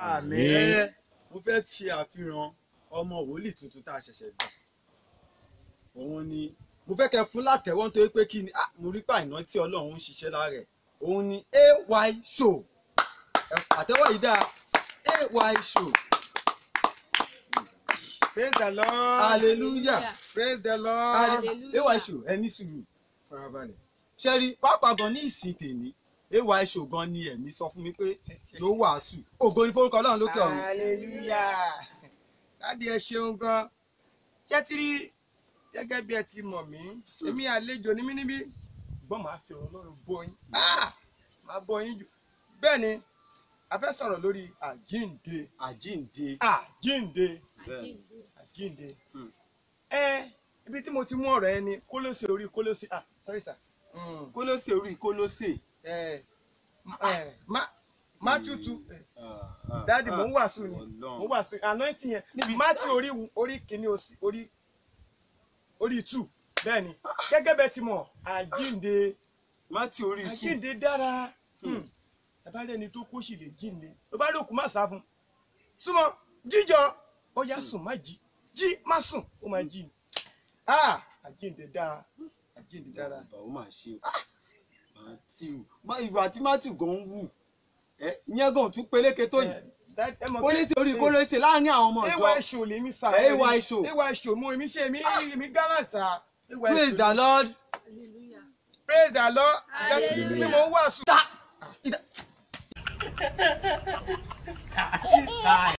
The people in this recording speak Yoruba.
àmín. ẹ mo fẹ́ ṣe àfihàn ọmọ wòlíì tuntun tá a ṣẹ̀ṣẹ̀ gbà òun ni mo fẹ́ kẹ́ fún látẹ̀wọ́ nítorí pé kí ni ah, mo rí pàìná tí ọlọ́run ń ṣiṣẹ́ lára ẹ̀ òun ni ay show Ẹ, àtẹ́wọ́ yìí dáa ay show praise the lord. hallelujah praise the lord. Hallelujah. ay show ẹni sùúrù farabalẹ̀ ṣe rí pápá gan ní ìsìn tèmi ay show gan ni ẹ̀mí sọ fún mi pé yóò wàásù ògo ni forúkọ ọlọ́run lókè ọ̀run hallelujah. dáàdi ẹ ṣeun gan. ṣé tí rí gẹ́gẹ́ bí ẹ ti mọ̀ mí èmi àlejò ní mí níbí gbọ́n máa fi ọ̀rọ̀ ọlọ́run bọ́ yín Ah! máa bọ́ yín jù bẹ́ẹ̀ ni a fẹ́ sọ̀rọ̀ lórí àjíǹde àjíǹde àjíǹde Àjíǹde. àjíǹde. Hmm. ẹ ibi tí mo ti mú ọ̀rọ̀ ẹ ni kólósè orí kólósè ah sorry sir. Mm. kólósè orí kólósè ẹ ẹ má Matthew two dáàdi mò ń wàásù ni mò ń wàásù anointing yẹn níbi Matthew orí orí kìíní òsì orí orí two bẹ́ẹ̀ ni gẹ́gẹ́ bẹ́ẹ̀ ti mọ̀ àjíǹde mátì orí tú àjíǹde dára ẹ bá rẹ́ni tó kó sì lè jíǹde ló bá lókun má sá fún súnmọ́ jíjọ ó yá sùn má jí jí má sùn ó má jí ni ah àjíǹde dára àjíǹde dára. ó mà ṣe o matthew má ìgbà tí matthew gan ń wù ẹ ìyẹn gan tún peléke tó yìí kólósè orí kólósè láàrin àwọn ọmọ ewa ìjọ ẹṣọ lèmi sá Ewa ẹṣọ. ewa ẹṣọ mo èmi ṣe èmi èmi gánà sá ewa praise ẹṣọ the lord Hallelujah. praise the lord Hallelujah. ni mo ń wàásù.